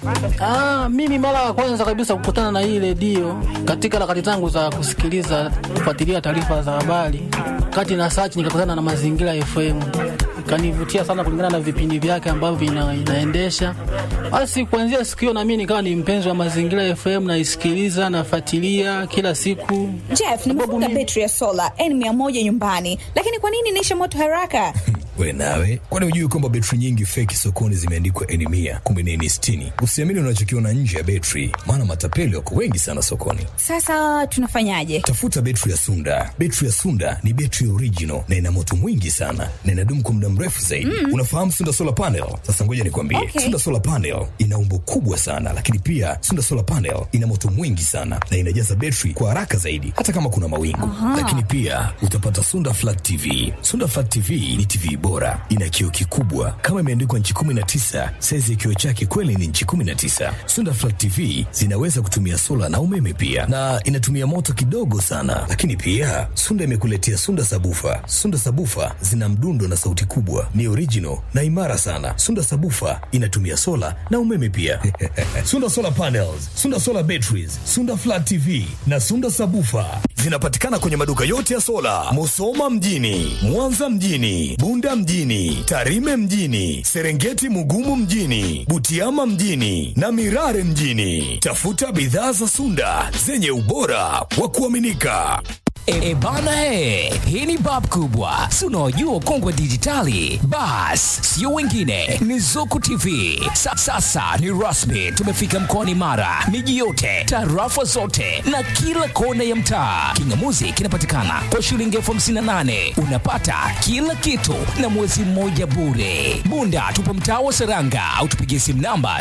Ah, mimi mara ya kwanza kabisa kukutana na hii redio katika harakati zangu za kusikiliza kufuatilia taarifa za habari, kati na search nikakutana na Mazingira FM, ikanivutia sana kulingana na vipindi vyake ambavyo ina, inaendesha. Basi kuanzia siku hiyo na mimi nikawa ni mpenzi wa Mazingira FM, naisikiliza nafuatilia kila siku. Jeff, nimefunga betri ya sola N100 nyumbani, lakini kwa nini inaisha moto haraka? We nawe, kwani hujui kwamba betri nyingi feki sokoni zimeandikwa N mia kumbe ni N sitini? Usiamini unachokiona nje ya betri, maana matapeli wako wengi sana sokoni. Sasa tunafanyaje? Tafuta betri ya Sunda. Betri ya Sunda ni betri original na ina moto mwingi sana na inadumu kwa muda mrefu zaidi. Mm. Unafahamu Sunda solar panel? Sasa ngoja nikwambie, Okay. Sunda solar panel ina umbo kubwa sana, lakini pia Sunda solar panel ina moto mwingi sana na inajaza betri kwa haraka zaidi, hata kama kuna mawingu. Lakini pia utapata Sunda flat TV. Sunda flat TV ni TV bora, ina kioo kikubwa kama imeandikwa nchi 19. Saizi ya kioo chake kweli ni nchi 19. Sunda flat TV zinaweza kutumia sola na umeme pia, na inatumia moto kidogo sana. Lakini pia Sunda imekuletea Sunda sabufa. Sunda sabufa zina mdundo na sauti kubwa, ni original na imara sana. Sunda sabufa inatumia sola na umeme pia. Sunda solar panels, Sunda solar batteries, Sunda flat TV na Sunda sabufa zinapatikana kwenye maduka yote ya sola, Musoma mjini, Mwanza mjini, Bunda mjini, Tarime mjini, Serengeti Mugumu mjini, Butiama mjini na Mirare mjini. Tafuta bidhaa za Sunda zenye ubora wa kuaminika. E, e bana e, hii ni bab kubwa, si unaojua kongwe dijitali. Bas, sio wengine, ni Zuku TV. Sa, sasa ni rasmi, tumefika mkoani Mara, miji yote, tarafa zote na kila kona ya mtaa. Kingamuzi kinapatikana kwa shilingi elfu hamsini na nane unapata kila kitu na mwezi mmoja bure. Bunda tupo mtaa wa Seranga au tupigie simu namba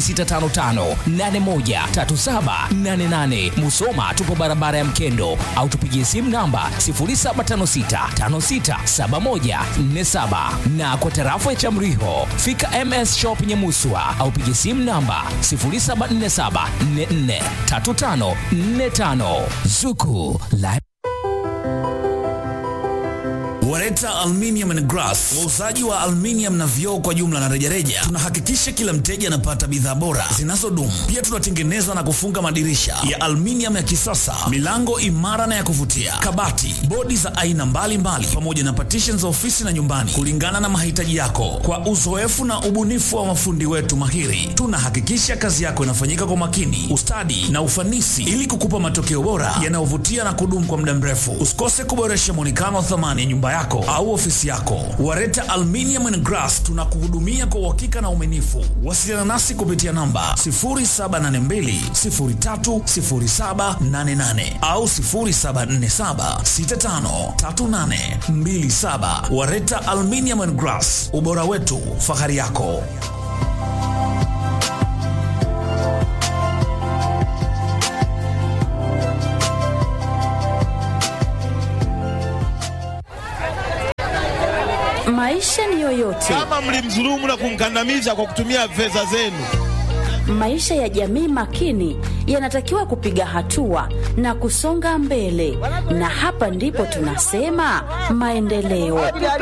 0655813788. Musoma tupo barabara ya Mkendo au tupigie simu namba 0756567147 na kwa tarafa ya Chamriho fika MS Shop Nyamuswa au pigie simu namba 0747443545 Zuku Live Wareta Aluminium and Glass, wauzaji wa aluminium na vioo kwa jumla na rejareja. Tunahakikisha kila mteja anapata bidhaa bora zinazodumu. Pia tunatengeneza na kufunga madirisha ya aluminium ya kisasa, milango imara na ya kuvutia, kabati, bodi za aina mbalimbali, pamoja na partition za ofisi na nyumbani, kulingana na mahitaji yako. Kwa uzoefu na ubunifu wa mafundi wetu mahiri, tunahakikisha kazi yako inafanyika kwa makini, ustadi na ufanisi, ili kukupa matokeo bora yanayovutia na kudumu kwa muda mrefu. Usikose kuboresha muonekano wa thamani ya nyumba yako au ofisi yako. Wareta Aluminium and Glass tunakuhudumia kwa uhakika na uaminifu. Wasiliana nasi kupitia namba 0782030788 au 0747653827. Wareta Aluminium and Glass, ubora wetu, fahari yako. Maisha ni yoyote, kama mlimdhulumu na kumkandamiza kwa kutumia fedha zenu. maisha ya jamii makini yanatakiwa kupiga hatua na kusonga mbele, na hapa ndipo tunasema maendeleo.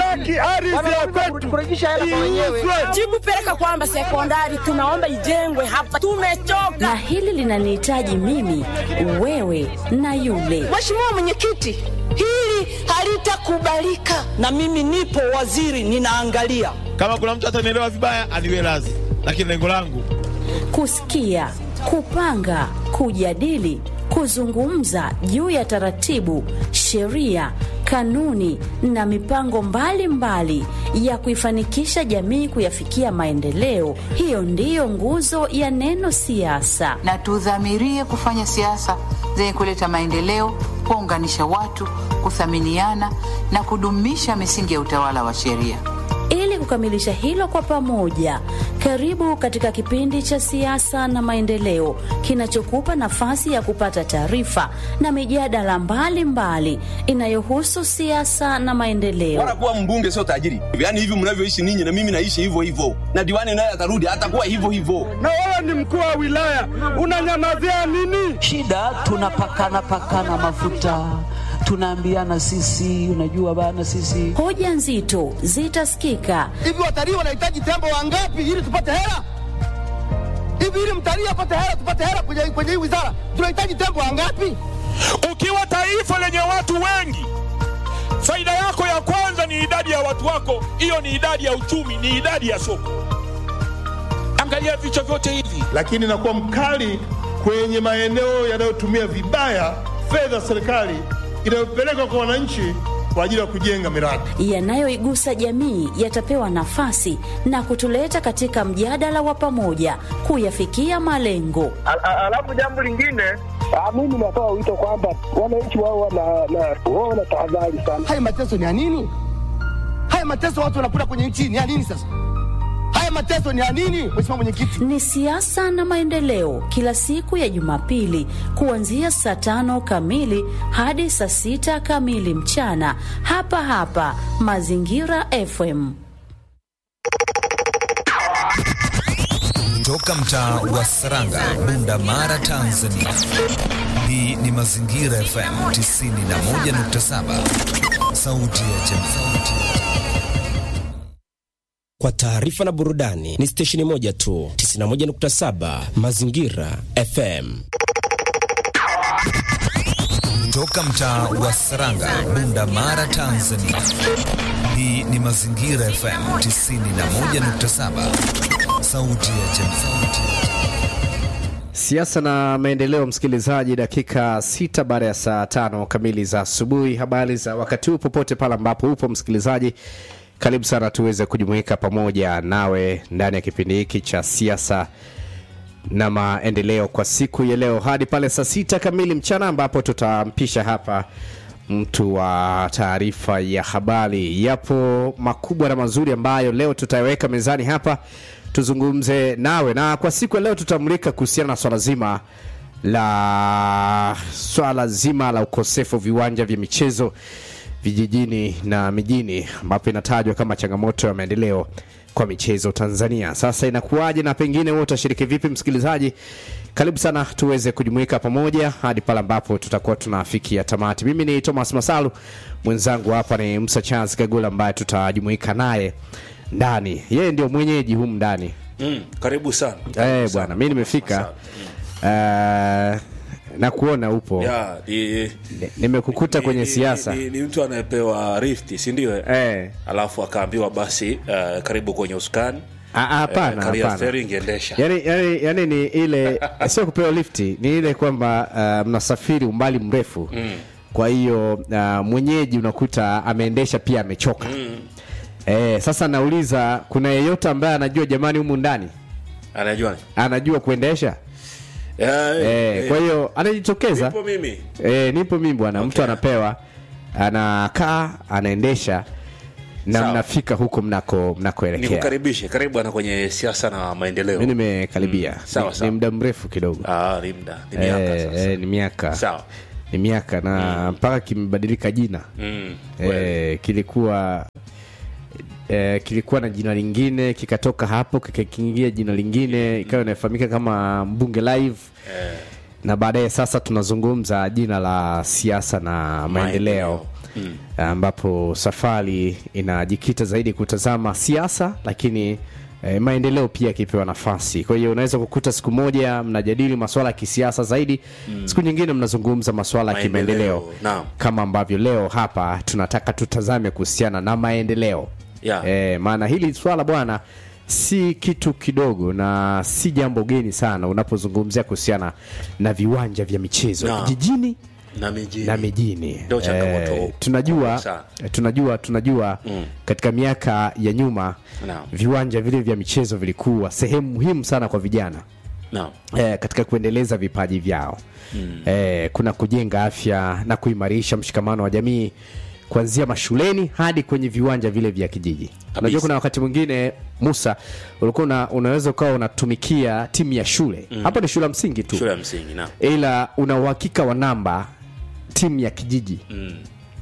jibu peleka kwamba sekondari tunaomba ijengwe hapa, tumechoka. Na hili linanihitaji mimi, wewe na yule. Mheshimiwa Mwenyekiti, hili halitakubalika, na mimi nipo waziri, ninaangalia. Kama kuna mtu atanielewa vibaya, aniwe radhi, lakini lengo langu Kusikia, kupanga, kujadili, kuzungumza juu ya taratibu, sheria, kanuni na mipango mbalimbali mbali ya kuifanikisha jamii kuyafikia maendeleo. Hiyo ndiyo nguzo ya neno siasa. na tudhamirie kufanya siasa zenye kuleta maendeleo, kuwaunganisha watu, kuthaminiana na kudumisha misingi ya utawala wa sheria. Ili kukamilisha hilo kwa pamoja, karibu katika kipindi cha siasa na maendeleo kinachokupa nafasi ya kupata taarifa na mijadala mbalimbali inayohusu siasa na maendeleo. Bora kuwa mbunge sio tajiri. Yaani hivi mnavyoishi ninyi na mimi naishi hivyo hivyo. Na diwani naye atarudi atakuwa hivyo hivyo. na wewe ni mkuu wa wilaya, unanyamazia nini? shida tunapakana pakana mafuta tunaambiana sisi unajua bana sisi Hoja nzito zitasikika Hivi watalii wanahitaji tembo wangapi ili tupate hela? Hivi ili Tanzania apate hela, tupate hela kwenye kwenye hii wizara. Tunahitaji tembo wangapi? Ukiwa taifa lenye watu wengi, faida yako ya kwanza ni idadi ya watu wako. Hiyo ni idadi ya uchumi, ni idadi ya soko. Angalia vichwa vyote hivi. lakini nakuwa mkali kwenye maeneo yanayotumia vibaya fedha za serikali inayopelekwa kwa wananchi kwa ajili ya kujenga miradi. yanayoigusa jamii yatapewa nafasi na kutuleta katika mjadala wa pamoja kuyafikia malengo. Alafu jambo lingine, mimi natoa wito kwamba wananchi wao wana tahadhari sana. Haya mateso ni ya nini? Haya mateso watu wanapata kwenye nchi ni ya nini sasa? Haya mateso ni ya nini, Mheshimiwa Mwenyekiti? Ni siasa na maendeleo, kila siku ya Jumapili kuanzia saa tano kamili hadi saa sita kamili mchana, hapa hapa Mazingira FM. Toka mtaa wa Saranga, Bunda Mara, Tanzania. Hii ni Mazingira FM 91.7, sauti ya jamii. Kwa taarifa na burudani ni stesheni moja tu, 91.7 Mazingira FM. Toka mtaa wa Saranga, Bunda Mara, Tanzania. Hii ni Mazingira FM 91.7, sauti ya jamii. Siasa na maendeleo, msikilizaji, dakika sita baada ya saa tano kamili za asubuhi. Habari za wakati huu popote pale ambapo upo msikilizaji, karibu sana tuweze kujumuika pamoja nawe ndani ya kipindi hiki cha siasa na maendeleo kwa siku ya leo hadi pale saa sita kamili mchana ambapo tutampisha hapa mtu wa taarifa ya habari. Yapo makubwa na mazuri ambayo leo tutayaweka mezani hapa tuzungumze nawe, na kwa siku ya leo tutamulika kuhusiana na swala zima la swala zima la ukosefu wa viwanja vya michezo vijijini na mijini, ambapo inatajwa kama changamoto ya maendeleo kwa michezo Tanzania. Sasa inakuwaje na pengine wewe utashiriki vipi, msikilizaji? Karibu sana tuweze kujumuika pamoja hadi pale ambapo tutakuwa tunafikia tamati. Mimi ni Thomas Masalu, mwenzangu hapa ni Musa Charles Kagula ambaye tutajumuika naye ndani. Yeye ndio mwenyeji humu ndani. Mm, karibu sana. Eh, bwana, mimi nimefika uh, na kuona upo Ya, ni, nimekukuta ni- kwenye ni- siasa Ni, ni mtu anayepewa rift, si ndio? Eh. Alafu akaambiwa basi uh, karibu kwenye usukani. Ah, ah, hapana, Eh, kalia hapana. steering endesha. yani, yani, yani ni ile sio kupewa lifti ni ile kwamba uh, mnasafiri umbali mrefu Mm. kwa hiyo uh, mwenyeji unakuta ameendesha pia amechoka Mm. eh, sasa nauliza kuna yeyote ambaye anajua jamani humu ndani Anajua. anajua kuendesha Eh, eh, eh, kwa hiyo anajitokeza Nipo mimi. eh, nipo mimi bwana mtu anapewa anakaa anaendesha na Sawa. mnafika huko mnako mnakoelekea Nikukaribishe. Karibu bwana kwenye siasa na maendeleo. mi nimekaribia Sawa, ni, sawa. ni muda mrefu kidogo Ah, ni muda. Ni miaka Eh, sasa. eh, ni miaka Sawa. ni miaka na mpaka kimebadilika jina Mm. eh, kilikuwa eh, kilikuwa na jina lingine kikatoka hapo kikakiingia jina lingine ikawa inafahamika kama mbunge live Eh. na baadaye sasa tunazungumza jina la siasa na maendeleo Mm. ambapo safari inajikita zaidi kutazama siasa lakini eh, maendeleo pia yakipewa nafasi kwa hiyo unaweza kukuta siku moja mnajadili maswala ya kisiasa zaidi Mm. siku nyingine mnazungumza maswala ya kimaendeleo Naam. kama ambavyo leo hapa tunataka tutazame kuhusiana na maendeleo Yeah. e, maana hili swala bwana si kitu kidogo na si jambo geni sana unapozungumzia kuhusiana na viwanja vya michezo Naam. jijini Na mijini. na mijini Ndio changamoto Eh, tunajua sana. tunajua tunajua Mm. katika miaka ya nyuma Naam. viwanja vile vya michezo vilikuwa sehemu muhimu sana kwa vijana Naam. eh, katika kuendeleza vipaji vyao Mm. eh, kuna kujenga afya na kuimarisha mshikamano wa jamii kuanzia mashuleni hadi kwenye viwanja vile vya kijiji unajua kuna wakati mwingine musa ulikuwa una, unaweza ukawa unatumikia timu ya shule Mm. hapo ni shule ya msingi tu Shule ya msingi, naam. ila una uhakika wa namba timu ya kijiji Mm.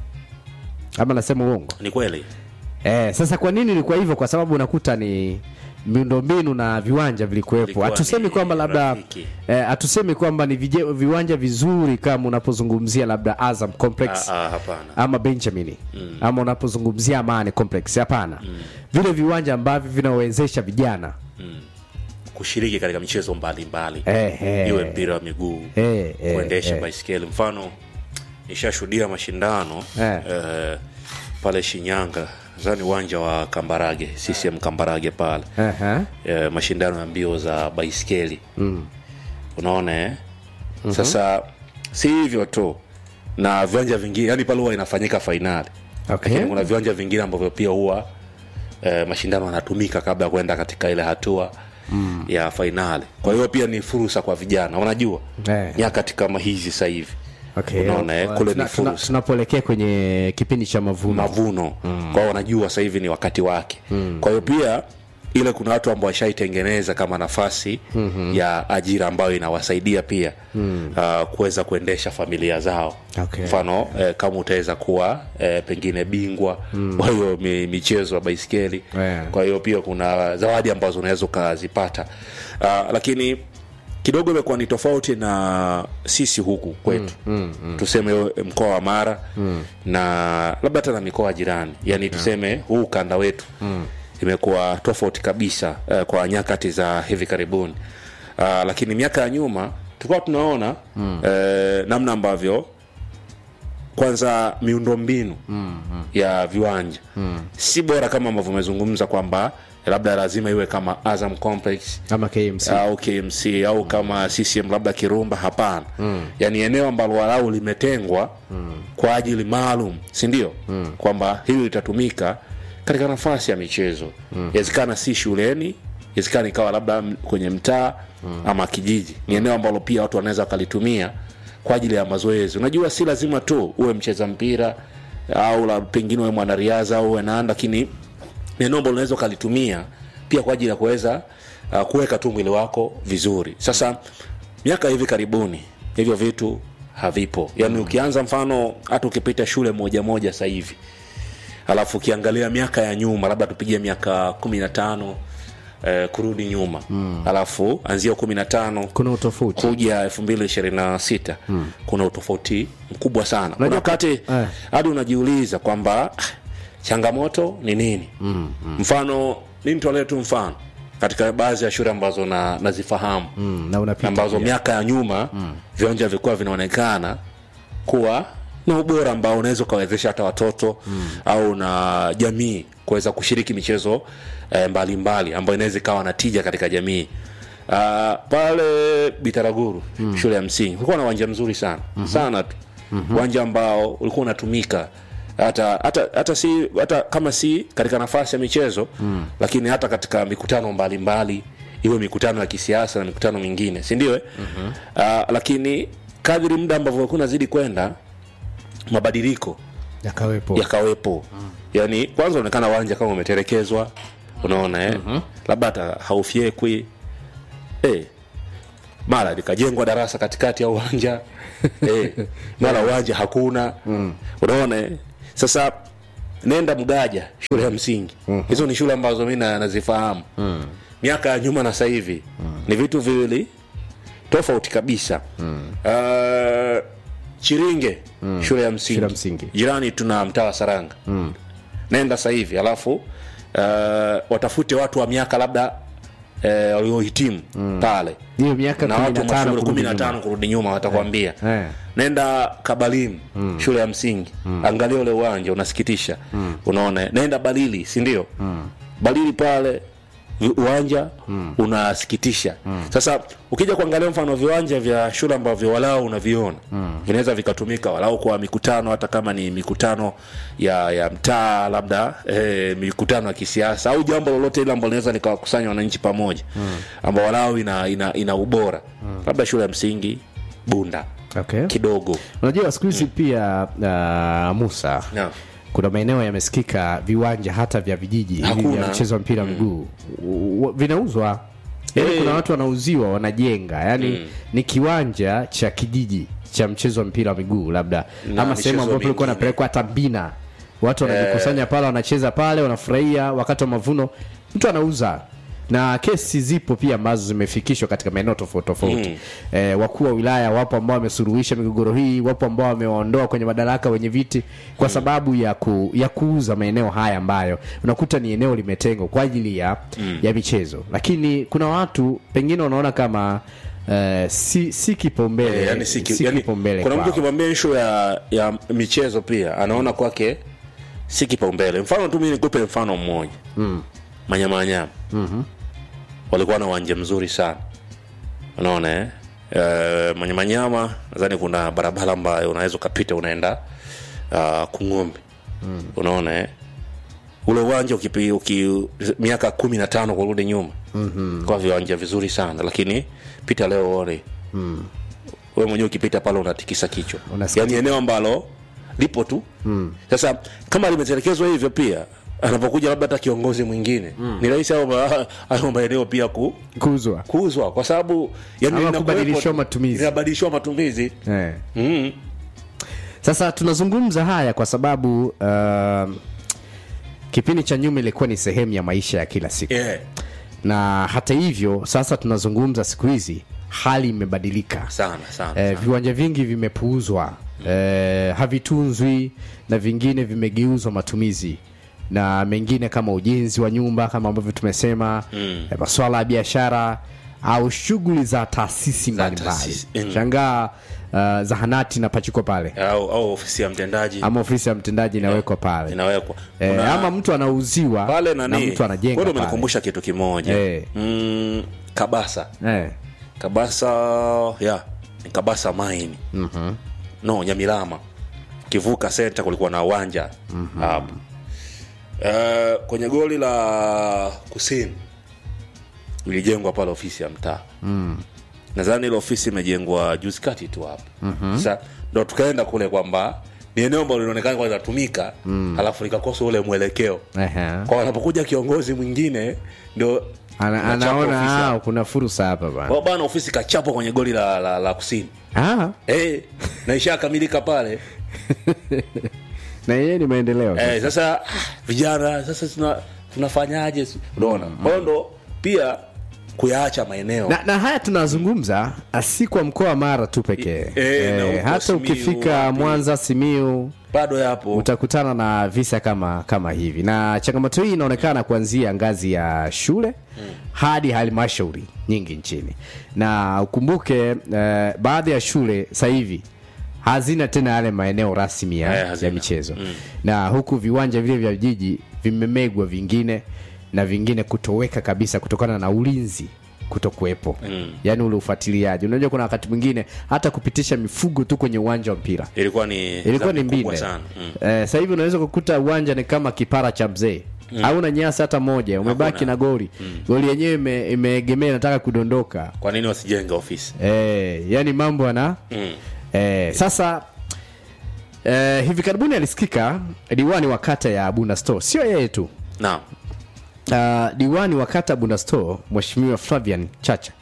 ama nasema uongo Ni kweli. Eh, sasa kwa nini ilikuwa hivyo? Kwa sababu unakuta ni miundombinu na viwanja vilikuwepo. Vilikuwa Hatusemi ni kwamba labda rafiki. eh, hatusemi kwamba ni vije, viwanja vizuri kama unapozungumzia labda Azam Complex Ah, ah, hapana. ama Benjamin Mm. ama unapozungumzia Amani Complex. Hapana, vile viwanja ambavyo vinawezesha vijana Mm. kushiriki katika michezo mbalimbali Eh, eh. iwe mpira wa miguu Eh, eh, kuendesha eh. baiskeli mfano nishashuhudia mashindano Eh. eh, pale shinyanga zani uwanja wa kambarage ccm kambarage pale Aha. eh, mashindano ya mbio za baiskeli Mm. unaona eh? Mhm. sasa si hivyo tu na viwanja vingine yani pale huwa inafanyika fainali Okay. lakini kuna viwanja vingine ambavyo pia huwa eh, mashindano yanatumika kabla ya kwenda katika ile hatua Mm. ya fainali kwa hiyo pia ni fursa kwa vijana unajua Eh. nyakati kama hizi sasa hivi Okay. unaona eh, Uh, kule tuna- ni tuna- fursa tunapoelekea kwenye kipindi cha mavuno mavuno mm. kwao wanajua sasa hivi ni wakati wake mm. kwa hiyo pia ile kuna watu ambao washaitengeneza kama nafasi mm-hmm. ya ajira ambayo inawasaidia pia mm. uh, kuweza kuendesha familia zao Okay. mfano eh, kama utaweza kuwa eh, pengine bingwa Mm. wa hiyo mi, michezo ya baiskeli Yeah. kwa hiyo pia kuna zawadi ambazo unaweza ukazipata uh, lakini kidogo imekuwa ni tofauti na sisi huku kwetu Mm, mm, mm. tuseme eh, mkoa wa mara Mm. na labda hata na mikoa jirani yani tuseme huu ukanda wetu Mm. imekuwa tofauti kabisa uh, kwa nyakati za hivi karibuni uh, lakini miaka ya nyuma tulikuwa tunaona mm. uh, namna ambavyo kwanza miundombinu Mm, mm. ya viwanja Mm. si bora kama ambavyo umezungumza kwamba labda lazima iwe kama azam complex ama KMC au kmc au kama ccm labda kirumba hapana Mm. yaani eneo ambalo walau limetengwa Mm. kwa ajili maalum sindio Mm. kwamba hili litatumika katika nafasi ya michezo Mm. yawezekana si shuleni yawezekana ikawa labda m- kwenye mtaa Mm. ama kijiji ni eneo ambalo pia watu wanaweza wakalitumia kwa ajili ya mazoezi unajua si lazima tu uwe mcheza mpira au la pengine uwe mwanariadha au uwe nani lakini ni eneo ambalo unaweza ukalitumia pia kwa ajili ya kuweza uh, kuweka tu mwili wako vizuri sasa miaka hivi karibuni hivyo vitu havipo yaani ukianza mfano hata ukipita shule moja moja sasa hivi alafu ukiangalia miaka ya nyuma labda tupigie miaka kumi na tano eh, kurudi nyuma mm. alafu anzia kumi na tano kuna utofauti kuja elfu mbili ishirini na sita Mm. kuna utofauti mkubwa sana kuna Unajua- wakati eh. hadi unajiuliza kwamba ah, changamoto ni nini Mm, mm. mfano mi nitolee tu mfano katika baadhi ya shule ambazo na, nazifahamu Mm, na unapita ambazo pia. miaka ya nyuma Mm. viwanja vilikuwa vinaonekana kuwa na ubora ambao unaweza ukawezesha hata watoto mm. au na jamii kuweza kushiriki michezo eh, mbalimbali ambayo inaweza ikawa na tija katika jamii uh, pale bitaraguru mm. shule ya msingi ulikuwa na uwanja mzuri sana mm-hmm. sana tu Mhm. uwanja ambao ulikuwa unatumika hata hata hata si hata kama si katika nafasi ya michezo Mm. lakini hata katika mikutano mbalimbali iwe mikutano ya kisiasa na mikutano mingine si ndio eh? Mhm. uh, lakini kadri muda ambavyo ulikuwa unazidi kwenda mabadiliko yakawepo yakawepo mm. yaani kwanza unaonekana uwanja kama umetelekezwa unaona eh? mm-hmm. labda hata haufyekwi eh, mara likajengwa darasa katikati ya uwanja eh, mara uwanja hakuna mm. unaona eh? sasa nenda mgaja shule ya msingi mm-hmm. hizo ni shule ambazo mi na- nazifahamu Mm. miaka ya nyuma na sasa hivi mm. ni vitu viwili tofauti kabisa Mm. uh, chiringe Mm. shule ya msingi, Shule ya msingi. jirani tuna mtaa wa saranga Mm. nenda sasa hivi alafu uh, watafute watu wa miaka labda eh, waliohitimu Mm. pale hiyo miaka na kumi watu na tano mashuhuri kurudi kumi na tano nyuma. kurudi nyuma watakwambia Eh. nenda kabalimu Mm. shule ya msingi Mm. angalia ule uwanja unasikitisha Mm. unaona nenda balili sindio Mm. balili pale vi- uwanja mm. unasikitisha mm. sasa ukija kuangalia mfano viwanja vya shule ambavyo walau unaviona mm. vinaweza vikatumika walau kwa mikutano hata kama ni mikutano ya ya mtaa labda eh, mikutano ya kisiasa au jambo lolote ile ambalo linaweza likawakusanya wananchi pamoja Mm. ambao walau ina, ina, ina ubora mm. labda shule ya msingi bunda okay. kidogo unajua siku hizi pia uh, musa Naam. kuna maeneo yamesikika viwanja hata vya vijiji hivi Hakuna. vya mchezo wa mpira wa miguu U- vinauzwa yaani Eh. kuna watu wanauziwa wanajenga yaani Mm. ni kiwanja cha kijiji cha mchezo wa mpira wa miguu labda Na ama michezo sehemu ambapo ilikuwa mingine. napelekwa hata mbina watu wanajikusanya pale wanacheza pale wanafurahia wakati wa mavuno mtu anauza na kesi zipo pia ambazo zimefikishwa katika maeneo tofauti tofauti Mm. eh, wakuu wa wilaya wapo ambao wamesuluhisha migogoro hii wapo ambao wamewaondoa kwenye madaraka wenye viti kwa sababu ya, ku, ya kuuza maeneo haya ambayo unakuta ni eneo limetengwa kwa ajili ya, Mm. ya michezo lakini kuna watu pengine wanaona kama Uh, si, si kipaumbele Eh, yani si, si yani, kipaumbele kuna mtu kwao. ukimwambia issue ya, ya michezo pia anaona kwake si kipaumbele mfano tu mimi nikupe mfano mmoja mm. manyamanyama Mhm. walikuwa na uwanja mzuri sana unaona eh? Uh, manyamanyama nadhani kuna barabara ambayo unaweza ukapita unaenda uh, kung'ombe Mm. unaona eh? ule uwanja ukipi, uki, miaka kumi na tano kurudi nyuma Mhm. kwa viwanja vizuri sana lakini pita leo uone Mm. we mwenyewe ukipita pale unatikisa kichwa Unasikia. yaani eneo ambalo lipo tu Mm. sasa kama limetelekezwa hivyo pia anapokuja labda hata kiongozi mwingine Mm. ni rahisi hayo ma- hayo maeneo pia ku, kuuzwa kuuzwa kwa sababu yani Ama linakuwepo- kubadilishwa matumizi. linabadilishwa matumizi eh. mm. sasa tunazungumza haya kwa sababu uh, kipindi cha nyuma ilikuwa ni sehemu ya maisha ya kila siku yeah. na hata hivyo sasa tunazungumza siku hizi hali imebadilika sana sana eh, viwanja vingi vimepuuzwa eh, havitunzwi na vingine vimegeuzwa matumizi na mengine kama ujenzi wa nyumba kama ambavyo tumesema Mm. eh, maswala ya biashara au shughuli za taasisi mbalimbali taasisi, mm. shangaa uh, zahanati napachikwa pale au, au ofisi ya mtendaji ama ofisi ya mtendaji inawekwa pale inawekwa eh, Kuna- ama mtu anauziwa pale na nani mtu anajenga wewe pale. umenikumbusha kitu kimoja Eh. mm, kabasa eh. kabasa ya ni kabasa maini mm-hmm. no nyamilama kivuka senta kulikuwa na uwanja hapo uh, kwenye goli la kusini ilijengwa pale ofisi ya mtaa mm. nadhani ile ofisi imejengwa juzi kati tu hapo Mhm. sasa ndo tukaenda kule kwamba ni eneo ambalo linaonekana kwa linatumika Mm. halafu likakosa ule mwelekeo Ehe. kwa wanapokuja kiongozi mwingine ndio Ana, nachapa ofisi anaona hapo. ah, kuna fursa hapa bana Kwa bana ofisi kachapwa kwenye goli la, la, la kusini ah, hey, na ishakamilika pale na yeye ni maendeleo eh, sasa ah, vijana sasa tuna, tunafanyaje unaona kwa hiyo ndo pia kuyaacha maeneo na, na haya tunazungumza ah, si kwa mkoa wa mara tu pekee Eh, na huko hata Simiyu, ukifika wapi. mwanza simiu bado yapo utakutana na visa kama kama hivi na changamoto hii inaonekana kuanzia ngazi ya shule hadi halmashauri nyingi nchini na ukumbuke eh, baadhi ya shule sasa hivi hazina tena yale maeneo rasmi Eh, ya, hazina. ya michezo Mm. na huku viwanja vile vya jiji vimemegwa vingine na vingine kutoweka kabisa kutokana na ulinzi kutokuwepo Mm. yaani ule ufuatiliaji unajua kuna wakati mwingine hata kupitisha mifugo tu kwenye uwanja wa mpira ilikuwa ni ilikuwa ni dhambi kubwa mbinde sana mm. eh, sasa hivi unaweza kukuta uwanja ni kama kipara cha mzee Mm. hauna nyasi hata moja umebaki Hakuna. na goli goli yenyewe ime- imeegemea inataka kudondoka kwa nini wasijenge ofisi eh, yani mambo ana mm. eh, sasa eh, hivi karibuni alisikika diwani wa kata ya bunda store sio yeye tu naam uh, diwani wa kata bunda store mheshimiwa flavian chacha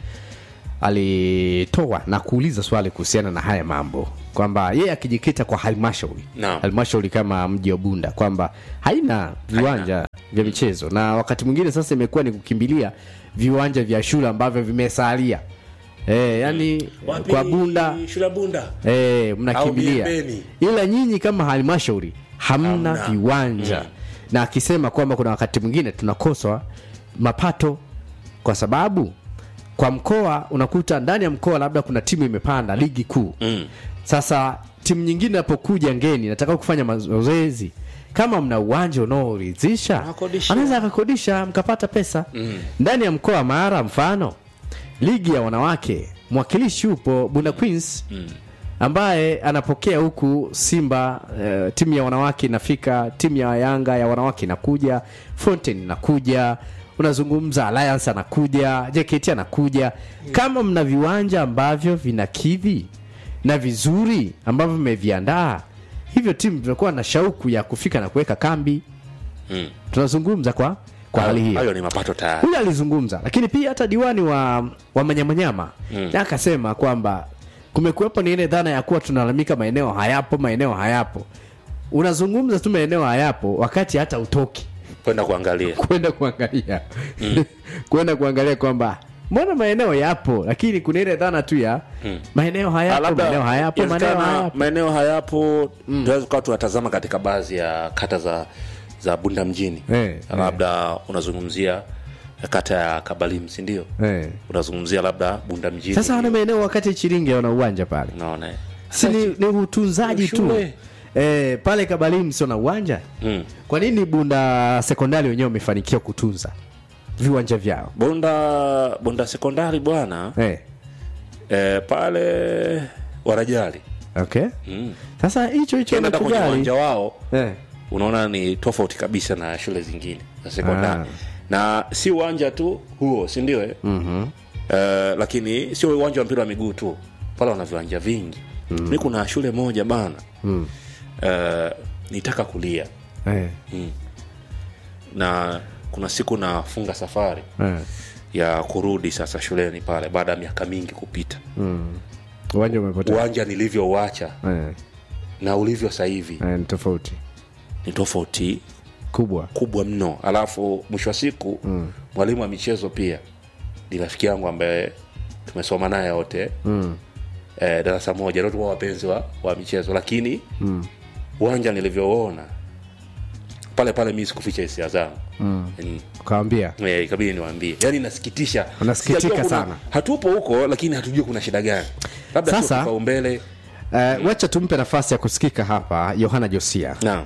alitoa na kuuliza swali kuhusiana na haya mambo kwamba yeye akijikita kwa halmashauri Naam. halmashauri kama mji wa bunda kwamba haina viwanja vya michezo na wakati mwingine sasa imekuwa ni kukimbilia viwanja vya shule ambavyo vimesalia e, yani Wapi kwa bunda shule ya bunda e, mnakimbilia Au Miembeni. ila nyinyi kama halmashauri hamna, Hamna. viwanja Mm. na akisema kwamba kuna wakati mwingine tunakoswa mapato kwa sababu kwa mkoa unakuta ndani ya mkoa labda kuna timu imepanda ligi kuu mm. sasa timu nyingine inapokuja ngeni nataka kufanya mazoezi kama mna uwanja unaoridhisha Anakodisha. anaweza akakodisha mkapata pesa Mm. ndani ya mkoa wa mara mfano ligi ya wanawake mwakilishi upo bunda queens Mm. ambaye anapokea huku simba eh, timu ya wanawake inafika timu ya yanga ya wanawake inakuja fountain inakuja unazungumza alliance anakuja jkt anakuja kama mna viwanja ambavyo vinakidhi na vizuri ambavyo mmeviandaa hivyo timu vinakuwa na shauku ya kufika na kuweka kambi Mm. tunazungumza kwa kwa hali hiyo hayo ni mapato tayari huyu alizungumza lakini pia hata diwani wa, wa manyamanyama Mm. mm. akasema kwamba kumekuwepo ni ile dhana ya kuwa tunalalamika maeneo hayapo maeneo hayapo unazungumza tu maeneo hayapo wakati hata utoki kwenda kuangalia kwenda kuangalia kwenda kuangalia kwamba mbona maeneo yapo lakini kuna ile dhana tu ya Mm. maeneo Ah, hayapo labda maeneo hayapo maeneo inawezekana hayapo maeneo hayapo tunaweza kuwa tunatazama katika baadhi ya kata za za bunda mjini Eh, labda unazungumzia kata ya kabalim sindio eh. unazungumzia labda bunda mjini sasa wana maeneo wakati chiringe wana uwanja pale naona si ni, ni utunzaji tu Shule. eh, pale kabalim sio na uwanja mm. kwa nini bunda sekondari wenyewe wamefanikiwa kutunza viwanja vyao bunda bunda sekondari bwana eh. eh, pale wanajali okay mm. sasa hicho hicho Ukienda hata kwenye wanachojali uwanja wao eh. unaona ni tofauti kabisa na shule zingine za sekondari Ah. na si uwanja tu huo si ndio eh? mm-hmm. Eh, lakini sio uwanja wa mpira wa miguu tu pale wana viwanja vingi mm. mi kuna shule moja bana mm. eh, nitaka kulia eh. mm. na kuna siku nafunga safari eh. ya kurudi sasa shuleni pale baada ya miaka mingi kupita mm. uwanja umepotea uwanja nilivyouacha eh. na ulivyo sasa hivi eh, ni tofauti ni tofauti kubwa kubwa mno alafu mwisho wa siku mm. mwalimu wa michezo pia ni rafiki yangu ambaye tumesoma naye wote mm. eh, darasa moja ndio tulikuwa wapenzi wa, wa michezo lakini mm. uwanja nilivyoona pale pale mi sikuficha hisia zangu mm. mm. ukawambia Eh, ikabidi niwaambie yani nasikitisha Unasikitika Sijajua kuna- sana. hatupo huko lakini hatujui kuna shida gani labda sio Sasa- kipaumbele Uh, wacha tumpe nafasi ya kusikika hapa yohana josia naam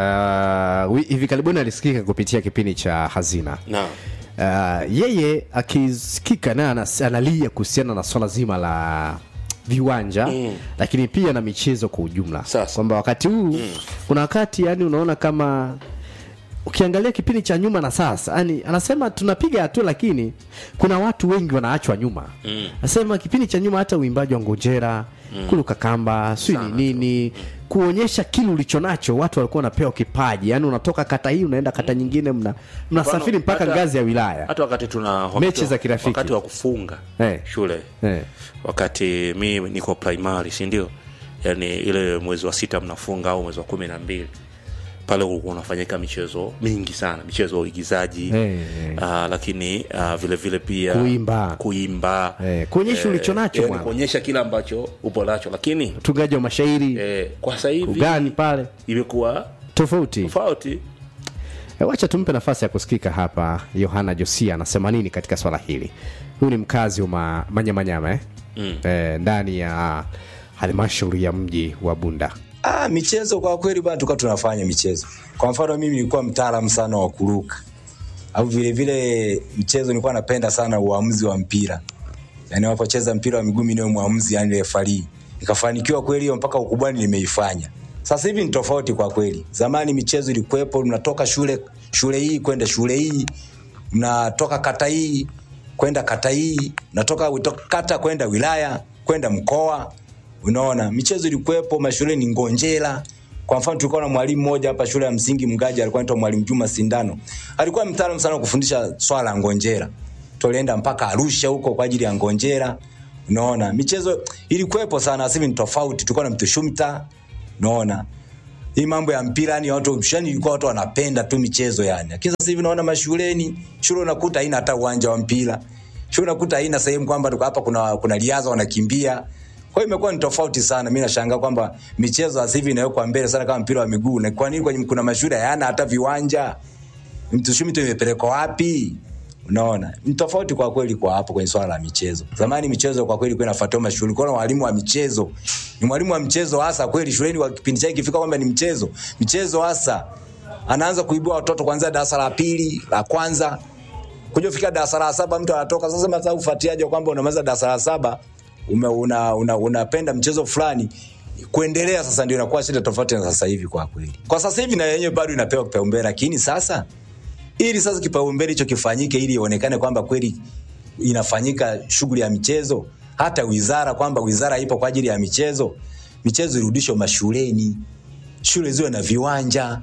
uh, wi- hivi karibuni alisikika kupitia kipindi cha hazina naam uh, yeye akisikika naye anas- analia kuhusiana na swala zima la viwanja mm. lakini pia na michezo kwa ujumla kwamba wakati huu mm. kuna wakati yani unaona kama ukiangalia kipindi cha nyuma na sasa yani anasema tunapiga hatua lakini kuna watu wengi wanaachwa nyuma Mm. anasema kipindi cha nyuma hata uimbaji wa ngojera mm. kuluka kamba sijui ni nini kuonyesha kile ulicho nacho watu walikuwa wanapewa kipaji yani unatoka kata hii unaenda kata nyingine mna mnasafiri Mfano, mpaka hata- ngazi ya wilaya hata wakati tuna wakati Mechi wa- za kirafiki. wakati wa kufunga Eh. shule Eh. wakati mi niko primary si ndio yani ile mwezi wa sita mnafunga au mwezi wa kumi na mbili pale ulikuwa unafanyika michezo mingi sana michezo ya uigizaji Eh, eh. ah, lakini ah, vile vile pia Kuimba. kuimba Eh, kuonyesha ulicho nacho yani bwana. kuonyesha kile ambacho upo nacho lakini utungaji wa mashairi eh, kwa sasa hivi ugani pale imekuwa tofauti tofauti E, wacha tumpe nafasi ya kusikika hapa yohana josia anasema nini katika swala hili huyu ni mkazi wa ma, manyamanyama eh? Mm. e, ndani ya halmashauri ya mji wa bunda Ah, michezo kwa kweli bana, tulikuwa tunafanya michezo. Kwa mfano mimi nilikuwa mtaalamu sana wa kuruka, au vile vile mchezo nilikuwa napenda sana uamuzi wa mpira, yani wanapocheza mpira wa miguu mimi niwe mwamuzi, yani refarii. Nikafanikiwa kweli hiyo mpaka ukubwani nimeifanya. Sasa hivi ni tofauti kwa kweli. Zamani michezo ilikuwepo, mnatoka shule shule hii kwenda shule hii, mnatoka kata hii kwenda kata hii, mnatoka wito- kata kwenda wilaya kwenda mkoa. Unaona, michezo ilikuwepo mashuleni Ngonjera. Kwa mfano tulikuwa na mwalimu mmoja hapa shule ya msingi Mgaja, alikuwa anaitwa mwalimu Juma Sindano. Alikuwa mtaalamu sana wa kufundisha swala la ngonjera. Tulienda mpaka Arusha huko kwa ajili ya ngonjera. Unaona, michezo ilikuwepo sana, sasa hivi ni tofauti. Tulikuwa na mtushumta. Unaona, hii mambo ya mpira yani watu shani ilikuwa watu wanapenda tu michezo yani. Lakini sasa hivi naona mashuleni, shule unakuta haina hata uwanja wa mpira. Shule unakuta haina sehemu kwamba tuko hapa kuna kuna riadha wanakimbia. Kwa hiyo imekuwa ni tofauti sana. Mimi nashangaa kwamba michezo sasa hivi inawekwa mbele sana kama mpira wa miguu. Na kwa nini kwenye kuna mashule hayana hata viwanja? Mtushumi tu imepelekwa wapi? Unaona, ni tofauti kwa kweli kwa hapo kwenye swala la michezo. Zamani michezo kwa kweli ilikuwa inafuatiwa mashule, kuna walimu wa michezo. Ni mwalimu wa mchezo hasa kweli shuleni, wa kipindi chake ikifika kwamba ni mchezo, michezo hasa anaanza kuibua watoto kuanzia darasa la pili, la kwanza kuja kufika darasa la saba mtu anatoka sasa. Sasa ufuatiaje kwamba unamaliza darasa la saba ume, una, una, unapenda mchezo fulani kuendelea sasa ndio inakuwa shida tofauti na sasa hivi kwa kweli. Kwa sasa hivi na yenyewe bado inapewa kipaumbele, lakini sasa ili sasa kipaumbele hicho kifanyike, ili ionekane kwamba kweli inafanyika shughuli ya michezo, hata wizara kwamba wizara ipo kwa ajili ya michezo, michezo irudishwe mashuleni, shule ziwe na viwanja,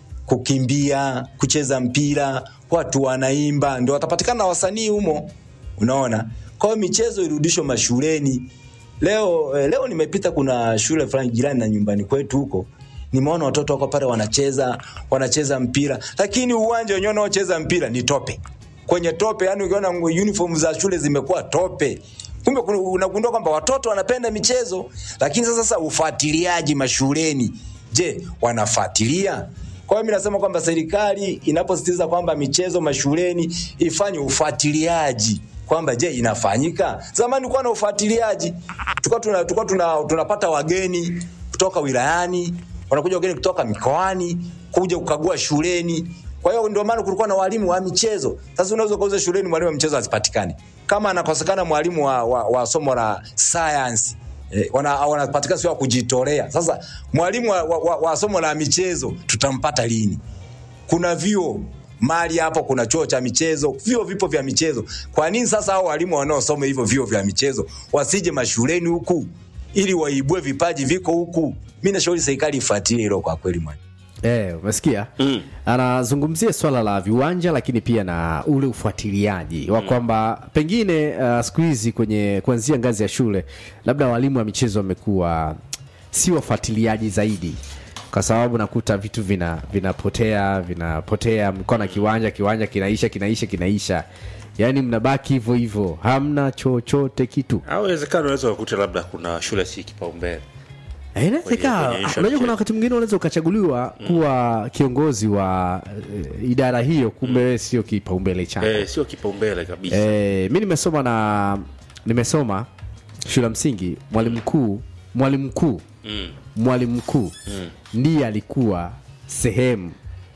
kukimbia, kucheza mpira, watu wanaimba, ndio watapatikana wasanii humo, unaona. Kwa hiyo michezo irudishwe mashuleni. Leo eh, leo nimepita, kuna shule fulani jirani na nyumbani kwetu huko, nimeona watoto wako pale wanacheza wanacheza mpira lakini uwanja wenyewe unaocheza mpira ni tope kwenye tope yani ukiona uniform za shule zimekuwa tope kumbe kuna- unagundua kwamba watoto wanapenda michezo lakini sasa sasa ufuatiliaji mashuleni je wanafuatilia kwa hiyo mi nasema kwamba serikali inaposisitiza kwamba michezo mashuleni ifanye ufuatiliaji kwamba je inafanyika zamani kuwa na ufuatiliaji tulikuwa tuna, tulikuwa tuna, tunapata wageni kutoka wilayani wanakuja wageni kutoka mikoani kuja kukagua shuleni kwa hiyo ndio maana kulikuwa na walimu wa michezo sasa unaweza ukauza shuleni mwalimu wa michezo asipatikane kama anakosekana mwalimu wa, wa, wa somo la science Eh, wana- wanapatikana sio wa kujitolea sasa mwalimu wa, wa, wa, wa somo la michezo tutampata lini kuna vyuo mali hapo kuna chuo cha michezo vyuo vipo vya michezo kwa nini sasa hao walimu wanaosoma hivyo vyuo vya michezo wasije mashuleni huku ili waibue vipaji viko huku mi nashauri serikali ifuatilie hilo kwa kweli mwalimu Eh, umesikia mm. anazungumzia swala la viwanja lakini pia na ule ufuatiliaji wa kwamba pengine uh, siku hizi kwenye kuanzia ngazi ya shule labda walimu wa michezo wamekuwa si wafuatiliaji zaidi kwa sababu nakuta vitu vina vinapotea vinapotea mko na kiwanja kiwanja kinaisha kinaisha kinaisha yaani mnabaki hivyo hivyo hamna chochote kitu au wezekano unaweza kukuta labda kuna shule si kipaumbele Eh, inawezekana. kwenye issue ya unajua kuna michezo. wakati mwingine unaweza ukachaguliwa kuwa kiongozi wa eh, idara hiyo kumbe wewe sio kipaumbele chako eh, sio kipaumbele kabisa Eh, mi nimesoma na nimesoma shule ya msingi mwalimu mkuu mwalimu mkuu Mm. mwalimu mkuu Mm. ndiye alikuwa sehemu